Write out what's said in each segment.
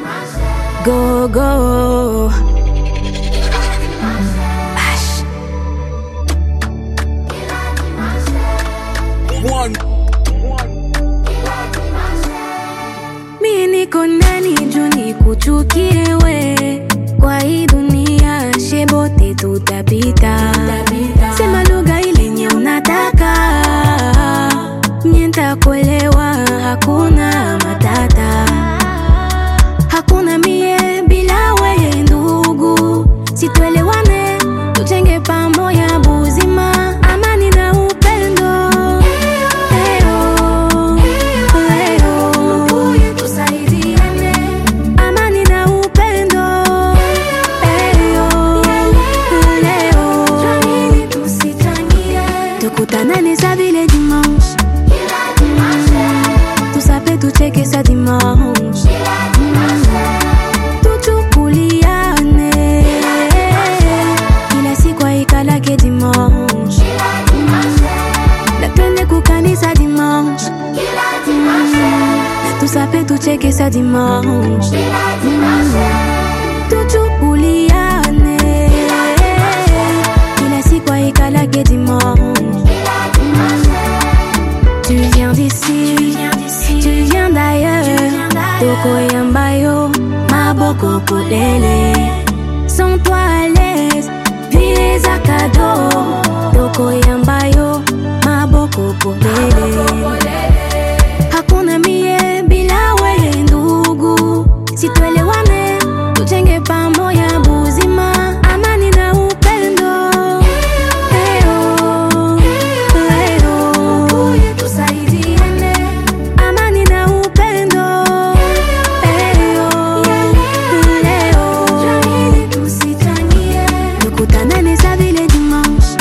Go go. Ash. One. Mi niko ndani juu nikuchukie we, kwa hii dunia shebote tutapita. Sema lugha ile nye unataka, mie ntakuelewa, hakuna matata. Hakuna mie bila weye ndugu, situelewane, tujenge pamoja buzima, amani na upendo. Leo, leo, tusaidiane, amani na upendo. Leo, leo, tukutanane sa vile dimanche, tusape tucheke sa dimanche tuchukuliane kila siku aikalake dimanche na twende kukanisa dimanche tusape tucheke sa dimanche tuchukuliane kila siku aikalake dimanche Tu viens d'ici, tu viens d'ailleurs. Toko yambayo, maboko polele. Sans toi à l'aise, vie à cadeau. Toko yambayo, maboko polele. Hakuna mie bila weye ndugu, situelewane, tujenge pamoja buzima, amani na upendo. Leo, leo, tusaidiane, amani na upendo. Leo, leo, tukutanane sa vile dimanche,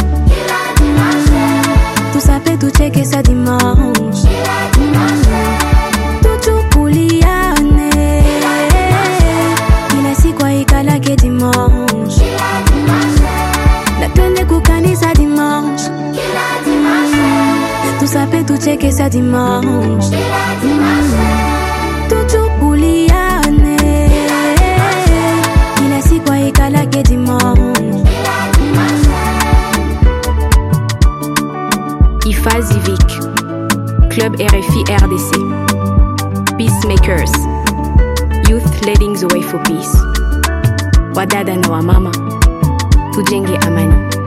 tusape tucheke sa dimanche, tuchukuliane, kila siku aikalake dimanche, na twende kukanisa dimanche, tusape tucheke sa dimanche, tuchukuliane, kila siku aikalake dimanche. Ifazi Vic, Club RFI RDC, Peacemakers, Youth Leading the Way for Peace, wadada na wamama, tujenge amani.